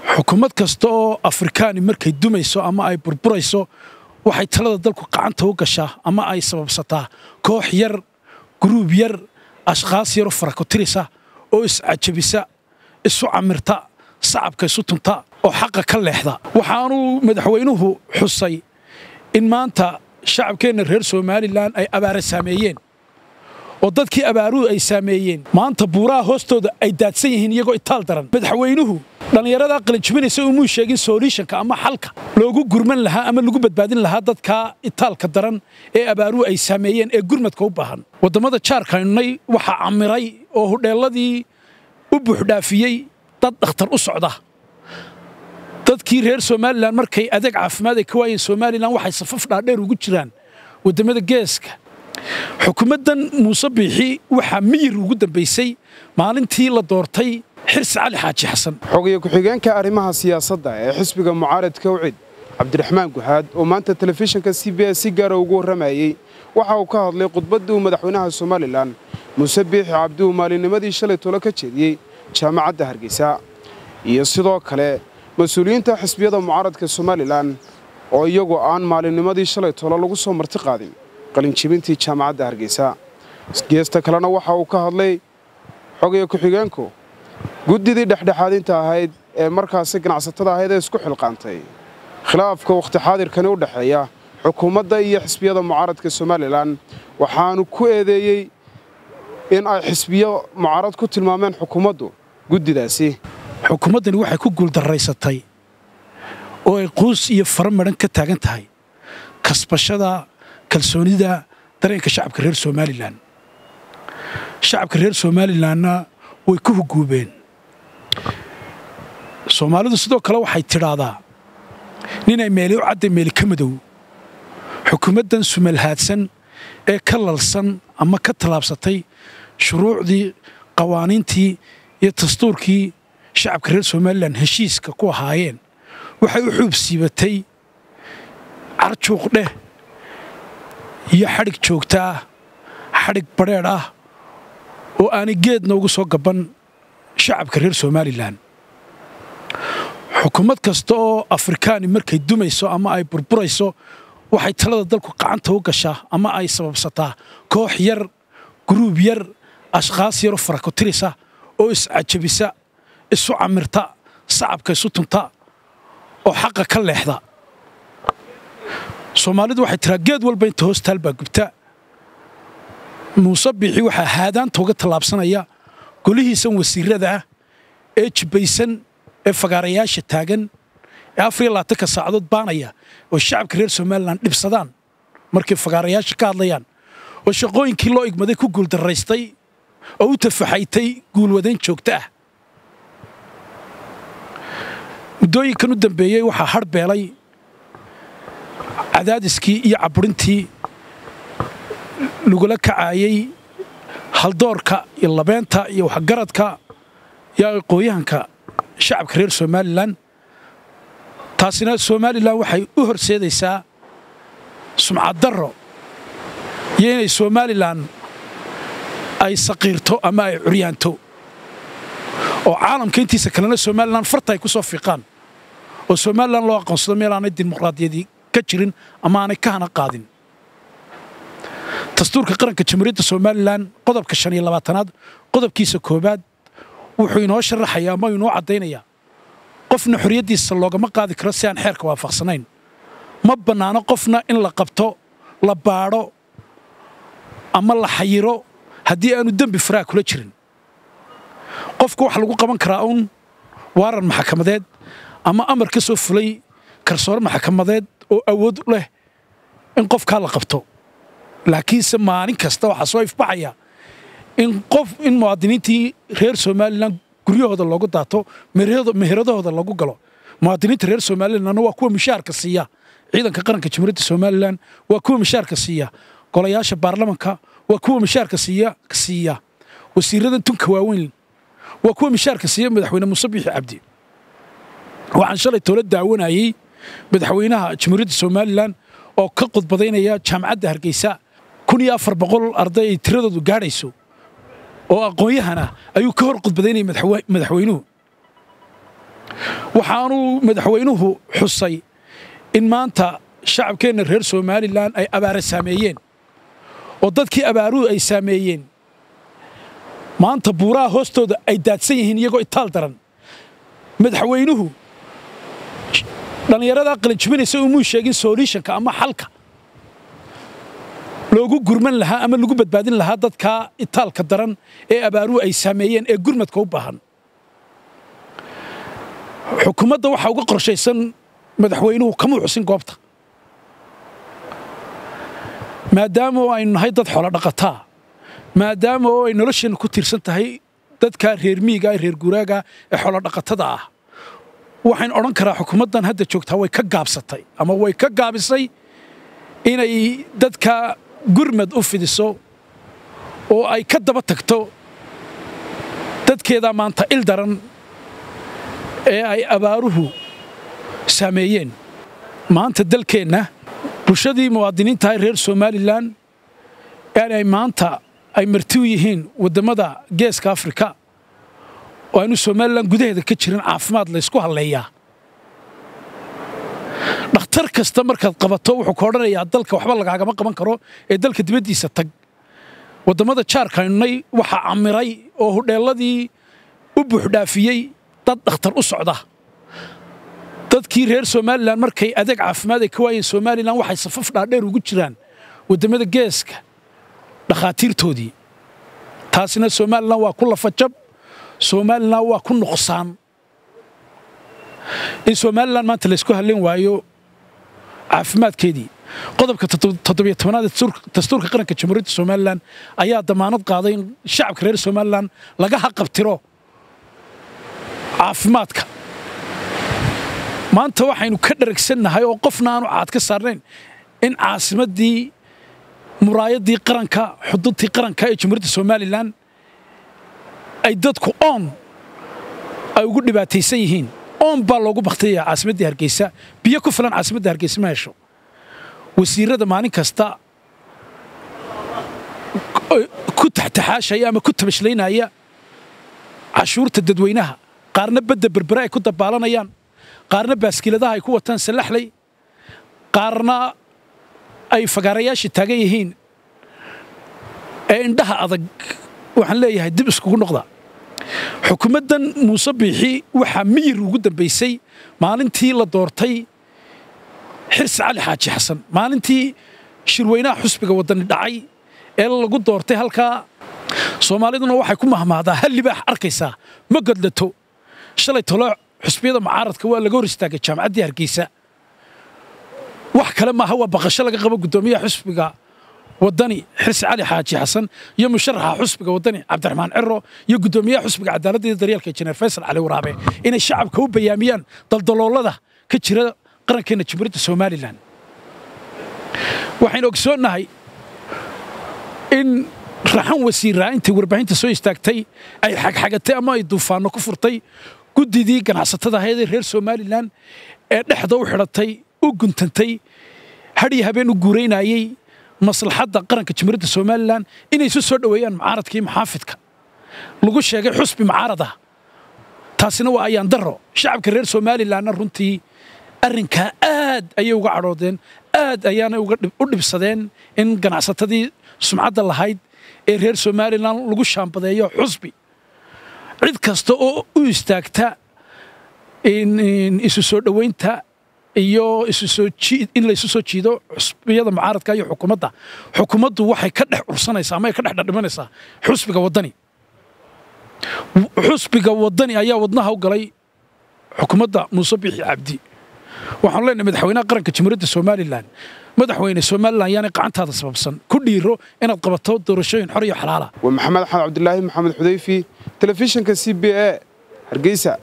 xukuumad kasta oo afrikaani markay dumayso ama ay burburayso waxay talada dalku qacanta u gashaa ama ay sababsataa koox yar guruub yar ashkhaas yaroo farakotirisa oo iscajabisa isu camirta sacabka isu tunta oo xaqa ka leexda waxaanuu madaxweynuhu xusay in maanta shacabkeenna reer somalilan ay abaara saameeyeen oo dadkii abaaruhu ay saameeyeen maanta buuraha hoostooda ay daadsan yihiin iyagoo itaal daran madaxweynuhu dhallinyaradaa qalinjibinaysa umuu sheegin solishanka ama xalka loogu gurman lahaa ama lagu badbaadin lahaa dadkaa itaalka daran ee abaaruhu ay saameeyeen ee gurmadka u baahan wadammada jaarkaynay waxaa camiray oo hudheelladii u buuxdhaafiyey dad dhakhtar u socda dadkii reer somalilan markay adeeg caafimaad ay ka waayeen somalilan waxay safaf dhaadheer ugu jiraan wadammada geeska xukuumaddan muuse biixi waxaa miyir ugu dambaysay maalintii la doortay xirsi cali xaaji xasan xogaye ku-xigeenka arrimaha siyaasadda ee xisbiga mucaaradka ucid cabdiraxmaan guxaad oo maanta telefishinka c b s si gaara ugu warramayey waxa uu ka hadlay khudbaddii uu madaxweynaha somalilan muuse biixi cabdiuu maalinimadii shalay tolo ka jeediyey jaamacadda hargeysa iyo sidoo kale mas-uuliyiinta xisbiyada mucaaradka somalilan oo iyagu aan maalinnimadii shalay tolo lagu soo marti qaadin qalinjibintii jaamacadda hargeysa geesta kalena waxa uu ka hadlay xogaye ku-xigeenku guddidii dhexdhexaadinta ahayd ee markaasi ganacsatada ahayd ee isku xilqaantay khilaafka wakhti xaadirkani u dhexeeya xukuumadda iyo xisbiyada mucaaradka somalilan waxaanu ku eedeeyey in ay xisbiyo mucaarad ku tilmaameen xukuumaddu guddidaasi xukuumaddani waxay ku guuldarraysatay oo ay quus iyo fara madhan ka taagan tahay kasbashada kalsoonida dareenka shacabka reer somalilan shacabka reer somalilanna way ku huguubeen soomaalidu sidoo kale waxay tidhaahdaa ninay meeli u cadday meeli ka madow xukuumaddan sumalhaadsan ee ka lalsan ama ka tallaabsatay shuruucdii qawaaniintii iyo dastuurkii shacabka reer somalilan heshiiska ku ahaayeen waxay u xuub siibatay carjuuq dheh iyo xadhig joogta ah xadhig badrheedh ah oo aanay geedna ugu soo gaban shacabka reer somalilan xukuumad kasta oo afrikaani markay dumayso ama ay burburayso waxay talada dalku qacanta u gashaa ama ay sababsataa koox yar guruub yar ashkhaas yaroo farakotirisa oo iscajabisa isu camirta sacabka isu tunta oo xaqa ka leexda soomaalidu waxay tiraa geed walba inta hoostaal baa gubta muuse biixi waxaa haadaanta uga tallaabsanaya golihiisan wasiirada ah ee jibbaysan ee fagaarayaasha taagan ee afariyo labaatanka saacadood baanaya oo shacabka reer somalilan dhibsadaan markay fagaarayaasha ka hadlayaan oo shaqooyinkii loo igmaday ku guuldarraystay oo u tafaxaytay guulwadayn joogto ah muddooyinkan u dambeeyey waxaa hadhbeelay cadaadiskii iyo caburintii lagula kacaayey haldoorka iyo labeenta iyo waxgaradka iyo aqooyahanka shacabka reer somalilan taasina somalilan waxay u horseedaysaa sumcaddarro iyo inay somalilan ay saqiirto ama ay curyaanto oo caalamka intiisa kalena somalilan farta ay ku soo fiiqaan oo somalilan loo aqoonsado meel aanay dimuqraadiyadii ka jirin ama aanay ka hana qaadin dastuurka qaranka jamhuuriyadda somalilan qodobka shan iyo labaatanaad qodobkiisa koowaad wuxuu inoo sharaxayaa ama inoo caddaynayaa qofna xorriyaddiisa loogama qaadi karo si aan xeerka waafaqsanayn ma bannaano qofna in la qabto la baadho ama la xayiro haddii aanu dembi faraa kula jirin qofka waxa lagu qaban karaa uun waaran maxkamadeed ama amar ka soo fulay karsoore maxkamadeed oo awood u leh in qofkaa la qabto laakiinse maalin kasta waxaa soo ifbaxaya in qof in muwaadiniintii reer somalilan guryahooda loogu daato meheradahooda lagu galo muwaadiniinta reer somalilanna waa kuwa mishaarka siiya ciidanka qaranka jamhuuriyadda somalilan waa kuwa mishaarka siiya golayaasha baarlamanka waa kuwa mishaarka siiya wasiiradan tunka waaweyn waa kuwa mishaarka siiya madaxweyne muuse biixi cabdi waxaan shalay toola daawanayey madaxweynaha jamhuuriyadda somalilan oo ka khudbadaynaya jaamacadda hargeysa kun iyo afar boqol arday ay tiradoodu gaadhayso oo aqoon-yahana ayuu ka hor khudbadaynaya madaxweynuhu waxaanuu madaxweynuhu xusay in maanta shacabkeenna reer somalilan ay abaara saameeyeen oo dadkii abaaruhu ay saameeyeen maanta buuraha hoostooda ay daadsan yihiin iyagoo itaal daran madaxweynuhu dhallinyaradaa qalinjibinaysa umuu sheegin solishanka ama xalka loogu gurman lahaa ama lagu badbaadin lahaa dadkaa itaalka daran ee abaaruhu ay saameeyeen ee gurmadka u baahan xukuumadda waxaa uga qorshaysan madaxweynuhu kamuu xusin goobta maadaama oo aynu nahay dad xoolo dhaqataa maadaama oo ay nolosheenna ku tiirsan tahay dadka reer miiga reer guuraaga ee xoolo dhaqatada ah waxayn odhan karaa xukuumaddan hadda joogtaa way ka gaabsatay ama way ka gaabisay inay dadka gurmad u fidiso oo ay ka daba tagto dadkeedaa maanta il daran ee ay abaaruhu saameeyeen maanta dalkeenna bulshadii muwaadiniintahay reer somalilan ee ay maanta ay marti u yihiin waddamada geeska afrika oo aynu somalilan gudaheeda ka jirin caafimaad laysku halleeyaa dhakhtar kasta markaad qabato wuxuu ka odhanayaa dalka waxba lagaagama qaban karo ee dalka dibaddiisa tag waddamada jaarkaynay waxaa camiray oo hudheelladii u buuxdhaafiyey dad dhakhtar u socda dadkii reer somalilan markay adeeg caafimaad ay ka waayeen somalilan waxay safaf dhaadheer ugu jiraan waddamada geeska dhakhaatiirtoodii taasina somalilan waa ku lafajab somalilan waa ku nuqsaan in somalilan maanta laysku halleen waayo caafimaadkeedii qodobka toddobiyo tobanaad dastuurka qaranka jamhuuriyadda somalilan ayaa damaanad qaaday in shacabka reer somalilan laga haqabtiro caafimaadka maanta waxaynu ka dharagsannahay oo qofna aanu caad ka saarnayn in caasimaddii muraayaddii qaranka xududtii qaranka ee jamhuuriyadda somalilan ay dadku oon ay ugu dhibaataysan yihiin oon baa loogu baktaya caasimaddii hargeysa biyo ku filan caasimadda hargeysa ma hesho wasiirrada maalin kasta ku taxtaxaashaya ama ku tabashlaynaya cashuurta dadweynaha qaarna badda berbere ay ku dabaalanayaan qaarna baaskiladaha ay ku wataan sallaxley qaarna ay fagaarayaashii taagan yihiin ee indhaha adag waxaan leeyahay dib iskugu noqda xukuumaddan muuse biixi waxaa miyir ugu dambaysay maalintii la doortay xirsi cali xaaji xasan maalintii shirweynaha xusbiga waddani dhacay ee lagu doortay halkaa soomaaliduna waxay ku mahmaadaa hal libaax arkaysaa ma godlato shalay tolo xusbiyada mucaaradka waa laga hor istaagay jaamacaddii hargeysa wax kale maaha waa baqasho laga qabo guddoomiyaha xusbiga waddani xirsi cali xaaji xasan iyo musharaxa xusbiga waddani cabdiraxmaan ciro iyo guddoomiyaha xusbiga cadaaladda iyo daryeelka injineer faysal cali waraabe inay shacabka u bayaamiyaan daldaloolada ka jira qarankeenna jamhuuriyadda somalilan waxaynu ogsoonnahay in raxan wasiiraa intay warbaahinta soo istaagtay ay xagxagatay ama ay duufaanno ku furtay guddidii ganacsatada ahayd ee reer somalilan ee dhexda u xidhatay u guntantay hadhii habeen u guuraynayey maslaxadda qaranka jamhuuriyadda somalilan inay isu soo dhoweeyaan mucaaradkii maxaafidka lagu sheegay xusbi mucaarada taasina waa ayaan daro shacabka reer somalilanna runtii arrinkaa aad ayay uga cadhoodeen aad ayaanay u dhibsadeen in ganacsatadii sumcadda lahayd ee reer somalilan lagu shaambadeeyo xusbi cid kasta oo u istaagta isu soo dhoweynta iyo in laysu soo jiido xusbiyada mucaaradka iyo xukuumadda xukuumaddu waxay ka dhex ursanaysaa ama ay ka dhex dhadhimanaysaa xusbiga waddani xusbiga waddani ayaa wadnaha u galay xukuumadda muuse biixi cabdi waxaanu leenahay madaxweynaha qaranka jamhuuriyadda somalilan madaxweyne somalilan yaanay gacantaada sababsan ku dhiiro inaad qabato doorashooyin xor iyo xalaala waa maxamed axmed cabdilaahi maxamed xudayfi telefishinka c b a hargeysa